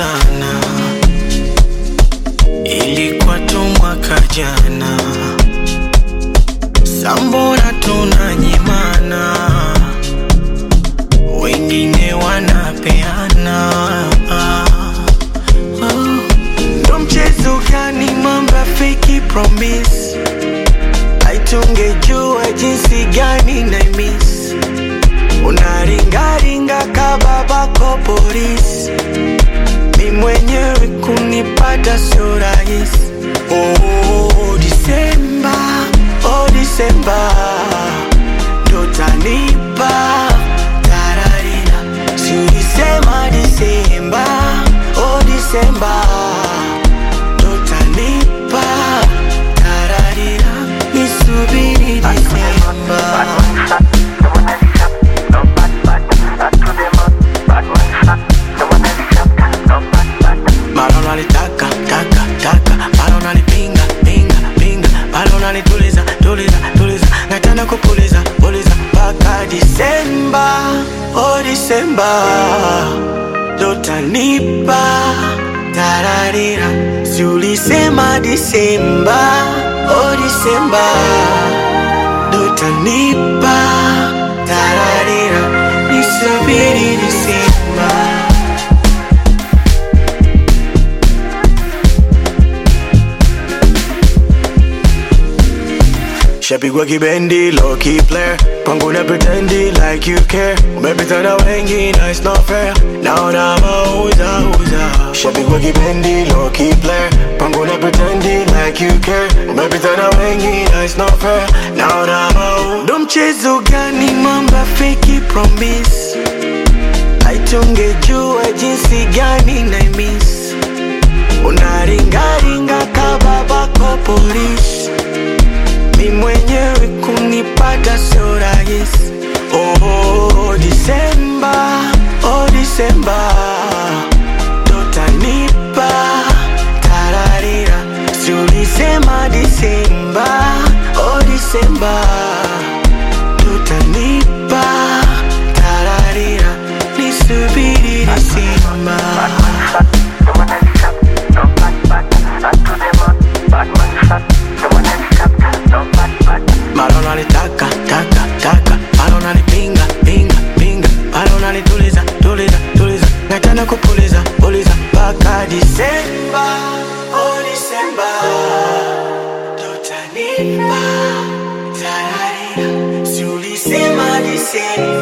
sana, ilikuwa tu mwaka jana, sambona tunanyimana, wengine wanapeana Oh. Ndo mchezo gani mamba fake promise aitungejua jinsi gani na miss unaringaringa kababako polisi mi mwenyewe kunipata sio rahisi oh, Disemba, oh, Disemba ndo tanipa tararira si ulisema Disemba, oh, Disemba ndo tanipa tararira nisubiri Disemba Bado nalitaka taka taka, bado nalipinga pinga pinga, bado nalituliza tuliza tuliza, nataka kupuliza puliza mpaka Disemba, oh Disemba, ndo tanipa tararira, si ulisema Disemba, oh Disemba, ndo tanipa tararira, nisubiri Disemba. Shapigwa kibendi, low key player Pangu na pretendi like you care Umepita na wengi na it's not fair Naona mauza uza Shapigwa kibendi, low key player Pangu na pretendi like you care Umepita na wengi na it's not fair Naona mauza Ndo mchezo gani mamba fake promise Aitungejua jinsi gani na miss Unaringaringa kababako polisi mi mwenyewe kunipata sio rahisi. Oh, Disemba, oh Disemba, ndo tanipa tararira, si ulisema Disemba, oh Disemba, ndo tanipa tararira, nisubiri Disemba. Bado nalitaka taka taka, bado nalipinga pinga pinga, bado nalituliza tuliza tuliza, nataka kupuliza puliza mpaka Disemba, oh Disemba, tutanipa tararira, si ulisema Disemba